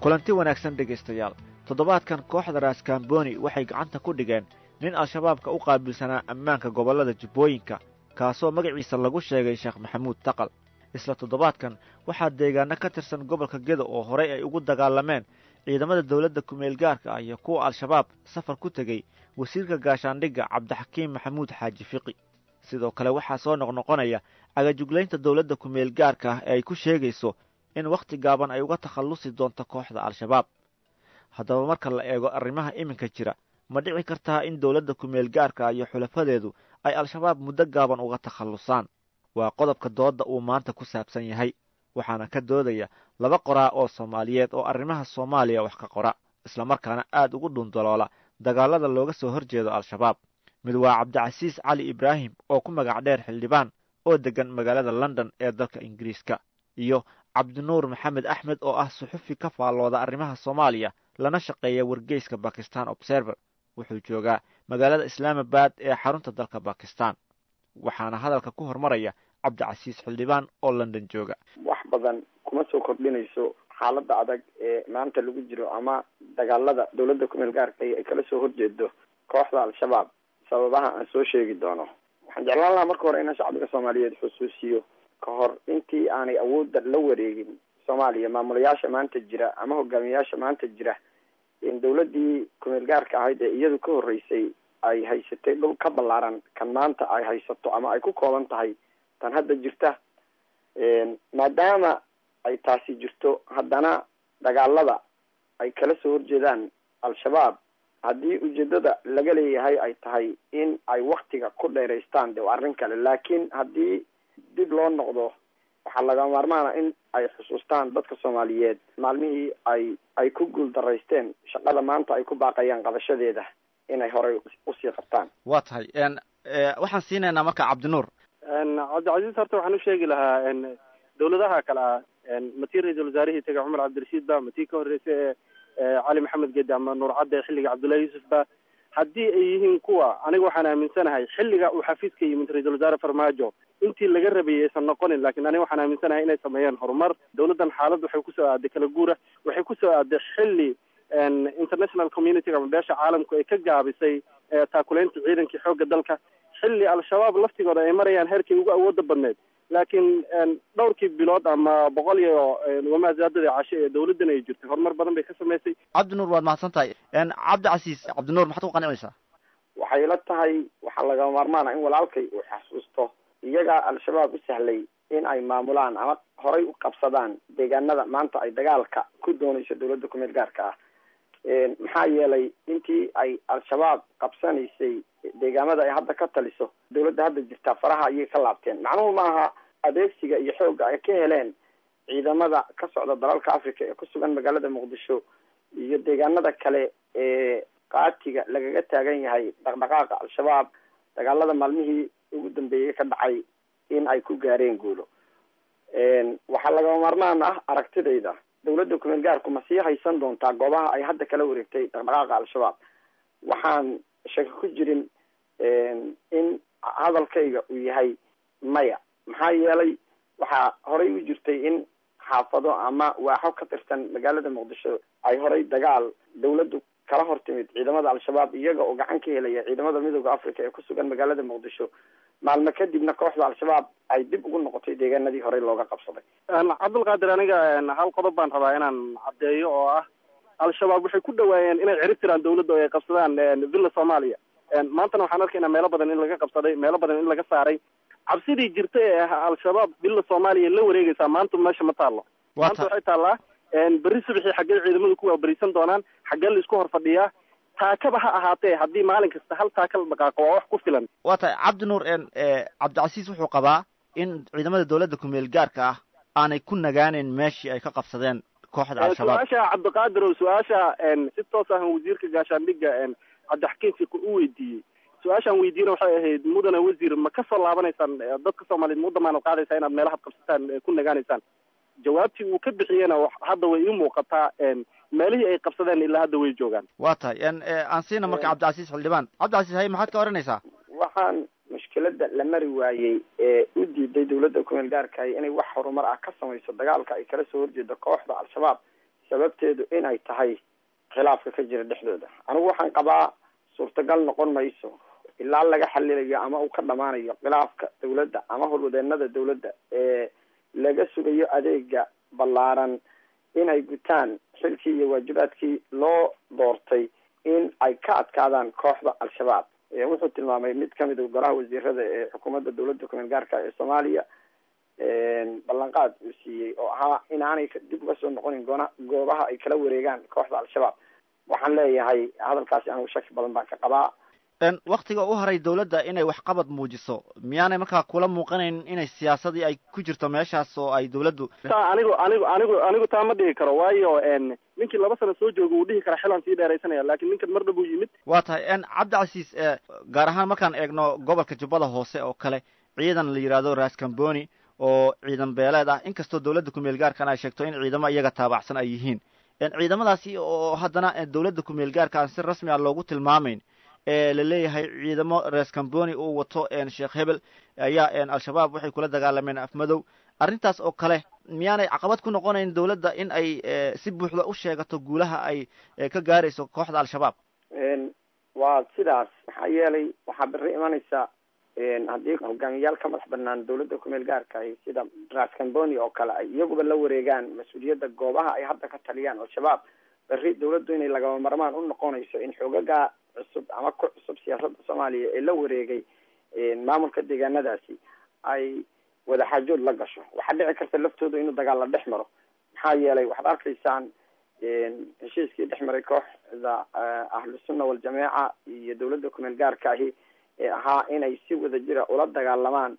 kulanti wanaagsan dhegaystayaal toddobaadkan kooxda raaskaamboni waxay gacanta ku dhigeen nin al-shabaabka u qaabilsanaa ammaanka gobollada jubbooyinka kaasoo magaciisa lagu sheegay sheekh maxamuud taqal isla toddobaadkan waxaa deegaano ka tirsan gobolka gedo oo horey ay ugu dagaalameen ciidamada dowladda kumeel gaarka ah iyo kuwa al-shabaab safar ku tegey wasiirka gaashaandhigga cabdixakiim maxamuud xaaji fiqi sidoo kale waxaa soo noqnoqonaya cagajuglaynta dowladda kumeel gaarka ah ee ay ku sheegayso in wakhti gaaban ay uga takhallusi doonto kooxda al-shabaab haddaba marka la eego arrimaha iminka jira ma dhici kartaa in dowladda kumeel gaarka iyo xulafadeedu ay al-shabaab muddo gaaban uga takhallusaan waa qodobka doodda uu maanta ku saabsan yahay waxaana ka doodaya laba qoraa oo soomaaliyeed oo arrimaha soomaaliya wax ka qora islamarkaana aad ugu dhundaloola dagaalada looga soo hor jeedo al-shabaab mid waa cabdicasiis cali ibraahim oo ku magac dheer xildhibaan oo deggan magaalada london ee dalka ingiriiska iyo cabdinuur maxamed axmed oo ah suxufi ka faallooda arrimaha soomaaliya lana shaqeeya wargeyska bakistan observer wuxuu joogaa magaalada islaamabad ee xarunta dalka bakistan waxaana hadalka ku hormaraya cabdicasiis xildhibaan oo london jooga wax badan kuma soo kordhinayso xaaladda adag ee maanta lagu jiro ama dagaalada dowladda kumeel gaarka ay kala soo horjeedo kooxda al-shabaab sababaha aan soo sheegi doono waxaan jeclaan lahaa marka hore inaan shacbiga soomaaliyeed xusuusiyo ka hor intii aanay awoodda la wareegin soomaaliya maamulayaasha maanta jira ama hogaamiyayaasha maanta jira in dowladdii kumeel gaarka ahayd ee iyadu ka horreysay ay haysatay dhul ka ballaaran kan maanta ay haysato ama ay ku kooban tahay tan hadda jirta maadaama ay taasi jirto haddana dagaalada ay kala soo horjeedaan al-shabaab haddii ujeedada laga leeyahay ay tahay in ay waktiga ku dheeraystaan de arrin kale laakiin haddii dib loo noqdo waxaa laga maarmaana in ay xusuustaan dadka soomaaliyeed maalmihii ay ay ku guul daraysteen shaqada maanta ay ku baaqayaan qabashadeeda inay horey usii qabtaan waa tahay waxaan siinaynaa marka cabdinuur cabdicasiis horta waxaan u sheegi lahaa dawladaha kale ah matii ra-iisul wasaarihii tega cumar cabdirashiid ba matii ka horreysay ee cali maxamed gedi ama nuur cadde xilliga cabdullahi yuusuf ba haddii ay yihiin kuwa aniga waxaan aaminsanahay xilliga uu xafiiska yimid ra-iisul wasaare farmaajo intii laga rabayay aysan noqonin lakin aniga waxaan aaminsanahay inay sameeyeen horumar dawladdan xaalad waxay kusoo aaday kala guura waxay kusoo aaday xilli international community ama beesha caalamku ay ka gaabisay taakulaynta ciidankii xoogga dalka xilli al-shabaab laftigooda ay marayaan heerkii ugu awooda badneyd laakiin dhowrkii bilood ama boqol iyo wamaazaadadii cashe ee dawladdan ay jirtay horumar badan bay ka samaysay cabdinuur waad mahadsan tahay cabdicasiis cabdinuur maxaad ku qancinaysaa waxay la tahay waxaa laga maarmaana in walaalkay uu xasuusto iyagaa al-shabaab u sahlay in ay maamulaan ama horay u qabsadaan deegaanada maanta ay dagaalka ku doonayso dawladda kumeel gaarka ah maxaa yeelay intii ay al-shabaab qabsanaysay deegaamada ay hadda ka taliso dawladda hadda jirtaa faraha ayay ka laabteen macnuhu maaha adeegsiga iyo xoogga ay ka heleen ciidamada ka socda dalalka africa ee ku sugan magaalada muqdisho iyo deegaanada kale ee qaatiga lagaga taagan yahay dhaqdhaqaaqa al-shabaab dagaalada maalmihii ugu dambeeyey ka dhacay in ay ku gaareen guulo waxaa lagama maarmaan ah aragtidayda dawladda kumeel gaarku ma sii haysan doontaa goobaha ay hadda kala wareegtay dhaqdhaqaaqa al-shabaab waxaan shaki ku jirin in hadalkayga uu yahay maya maxaa yeelay waxaa horay u jirtay in xaafado ama waaxo ka tirsan magaalada muqdisho ay horay dagaal dawladdu kala hor timid ciidamada al-shabaab iyaga oo gacan ka helaya ciidamada midooda africa ee ku sugan magaalada muqdisho maalmo kadibna kooxda al-shabaab ay dib ugu noqotay deegaanadii horey looga qabsaday cabdulqaadir aniga hal qodob baan rabaa inaan caddeeyo oo ah al-shabaab waxay ku dhawaayeen inay cirib tiraan dawladda oo ay qabsadaan villa soomaaliya maantana waxaan arkaynaa meelo badan in laga qabsaday meelo badan in laga saaray cabsidii jirta ee ah al-shabaab villa soomaaliya la wareegaysaa maanta meesha ma taallo maanta waxay taallaa berri subaxii xaggee ciidamadu ku waaberisan doonaan xaggee la isku hor fadhiyaa taakaba ha ahaatee haddii maalin kasta hal taaka la dhaqaaqo waa wax ku filan waa tahay cabdinuur cabdicasiis wuxuu qabaa in ciidamada dawladda kumeel gaarka ah aanay ku nagaaneyn meeshii ay ka qabsadeen kooxda al-shabaab su-aasha cabdiqaadir oo su-aasha si toos ah wasiirka gaashaandhigga cabdixakiin fiqi u weydiiyey su-aashaan weydiiyena waxay ahayd mudane wasiir ma ka soo laabanaysaan dadka soomaaliyeed ma u damaanad qaadaysaa inaad meelahaad qabsataan ku nagaanaysaan jawaabtii uu ka bixiyena hadda way ii muuqataa meelihii ay qabsadeen ilaa hadda way joogaan waa tahay aan siina marka cabdicasiis xildhibaan cabdicasiis hay maxaad ka oranaysaa waxaan mushkilada la mari waayey ee u diiday dawladda kumeel gaarkaay inay wax horumar ah ka samayso dagaalka ay kala soo horjeedo kooxda al-shabaab sababteedu inay tahay khilaafka ka jira dhexdooda anigu waxaan qabaa suurtagal noqon mayso ilaa laga xalilayo ama uu ka dhamaanayo khilaafka dawladda ama howlwadeenada dawladda ee laga sugayo adeega ballaaran inay gutaan xilkii iyo waajibaadkii loo doortay in ay ka adkaadaan kooxda al-shabaab wuxuu tilmaamay mid kamid a golaha wasiirada ee xukuumadda dawladda kumeel gaarka ee soomaaliya ballanqaad uu siiyey oo ahaa inaanay dib uga soo noqonin goona goobaha ay kala wareegaan kooxda al-shabaab waxaan leeyahay hadalkaasi anigu shaki badan baan ka qabaa waktiga u haray dawladda inay waxqabad muujiso miyaanay markaa kula muuqanayn inay siyaasadii ay ku jirto meeshaas oo ay dawladdu ta anigu anigu anigu anigu taa ma dhihi karo waayo ninkii laba sano soo jooga wuu dhihi karaa xilaan sii dheeraysanaya lakin ninkan mar dhab uu yimid waa tahay cabdicasiis gaar ahaan markaan eegno gobolka jubbada hoose oo kale ciidan la yidhaahdo raskamboni oo ciidan beeleed ah inkastoo dawladda kumeel gaarkan ay sheegto in ciidamo iyaga taabacsan ay yihiin ciidamadaasi oo haddana dawladda kumeel gaarka aan si rasmi ah loogu tilmaamayn ee la leeyahay ciidamo reeskamboni uu wato sheekh hebel ayaa al-shabaab waxay kula dagaalameen afmadow arrintaas oo kale miyaanay caqabad ku noqonayn dawladda in ay si buuxda u sheegato guulaha ay ka gaarayso kooxda al-shabaab waa sidaas maxaa yeelay waxaa beri imanaysa haddii hogaamiyayaal ka madax banaan dawladda kumeel gaarka ahi sida raskamboni oo kale ay iyaguba la wareegaan mas-uuliyadda goobaha ay hadda ka taliyaan al-shabaab berri dawladdu inay lagama marmaan u noqonayso in xoogaga cusub ama ku cusub siyaasadda soomaaliya ee la wareegay maamulka deegaanadaasi ay wadaxaajood la gasho waxaa dhici karta laftooda inuu dagaal la dhex maro maxaa yeelay waxaad arkaysaan heshiiskii dhex maray kooxda ahlusunna waljamaaca iyo dawladda kumeel gaarka ahi ee ahaa inay si wada jira ula dagaalamaan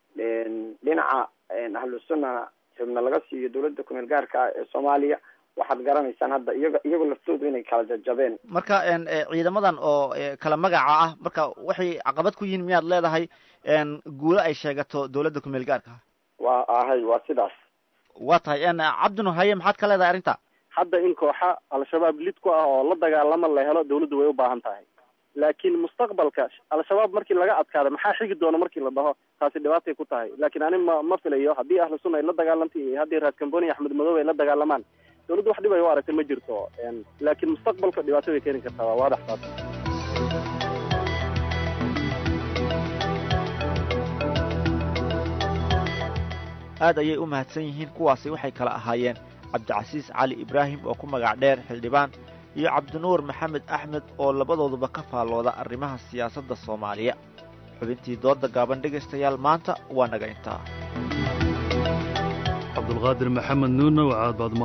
dhinaca ahlusunnana xubna laga siiyo dawladda kumeel gaarka ee soomaaliya waxaad garanaysaan hadda iyaga iyagoo laftoodu inay kala jajabeen marka ciidamadan oo kala magaca ah marka waxay caqabad ku yihiin miyaad leedahay guulo ay sheegato dawladda kumeel gaarka waa ahay waa sidaas waa tahay cabdinu haye maxaad ka leedahay arrinta hadda in kooxa al-shabaab lid ku ah oo la dagaalama la helo dawladdu way u baahan tahay laakiin mustaqbalka al-shabaab markii laga adkaado maxaa xigi doona markii la dhaho taasi dhibaatay ku tahay laakiin ani ma ma filayo haddii ahlu sunna ay la dagaalantay iyo haddii raskamboni axmed madoobe ay la dagaalamaan dawladdu wax dhib ay u aragtay ma jirto laakiin mustaqbalka dhibaato way keeni kartaa waa waadax taas aad ayay u mahadsan yihiin kuwaasi waxay kala ahaayeen cabdicasiis cali ibraahim oo ku magac dheer xildhibaan iyo cabdinuur maxamed axmed oo labadooduba ka faallooda arrimaha siyaasadda soomaaliya xubintii doodda gaaban dhegaystayaal maanta waa naga intaa cabdulqaadir maxamed nuurna waxaad baad